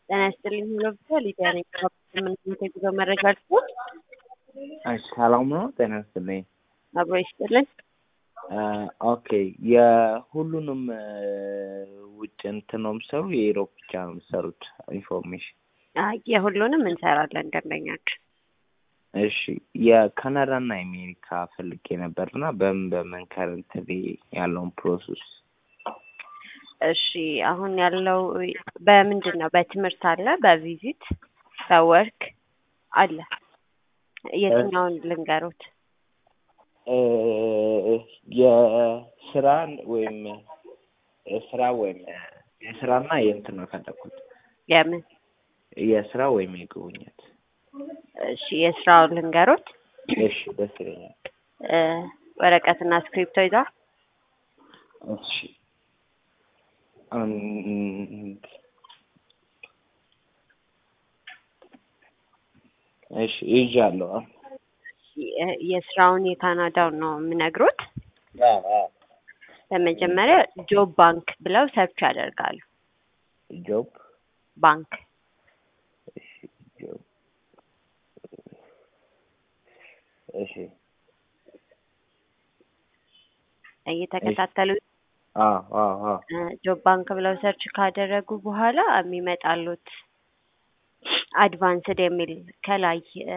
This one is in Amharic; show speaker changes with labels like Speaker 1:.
Speaker 1: ጤና ይስጥልኝ ብሎ ብቻ ሊዲያ ነኝ። ከምንት የጉዞ መረጃ ልስጥ።
Speaker 2: እሺ ሰላም ነው። ጤና ይስጥልኝ።
Speaker 1: አብሮ ይስጥልን።
Speaker 2: ኦኬ የሁሉንም ውጭ እንትን ነው የምሰሩ የኢሮፕ ብቻ ነው የምሰሩት? ኢንፎርሜሽን
Speaker 1: አይ የሁሉንም እንሰራለን ደንበኛችን።
Speaker 2: እሺ የካናዳ እና የአሜሪካ ፈልጌ ነበር እና በምን በምን ከረንትሊ ያለውን ፕሮሰስ
Speaker 1: እሺ አሁን ያለው በምንድን ነው? በትምህርት አለ፣ በቪዚት በወርክ አለ። የትኛውን ልንገሩት?
Speaker 2: የስራ ወይም የስራ ወይም የስራና የእንትን ነው የፈለኩት
Speaker 1: የምን
Speaker 2: የስራ ወይም የጉብኝት።
Speaker 1: እሺ የስራውን ልንገሩት።
Speaker 2: እሺ ደስ ይለኛል።
Speaker 1: ወረቀትና እስክሪፕቶ ይዟል።
Speaker 2: እሺ አንድ እሺ ይዣለሁ።
Speaker 1: የስራውን የካናዳውን ነው የምነግሩት። በመጀመሪያ ጆብ ባንክ ብለው ሰርች ያደርጋሉ።
Speaker 2: ጆብ
Speaker 1: ባንክ
Speaker 2: እሺ ጆብ እሺ
Speaker 1: እየተከታተሉ
Speaker 2: አዎ አዎ አዎ
Speaker 1: ጆብ ባንክ ብለው ሰርች ካደረጉ በኋላ የሚመጣሉት አድቫንስድ የሚል ከላይ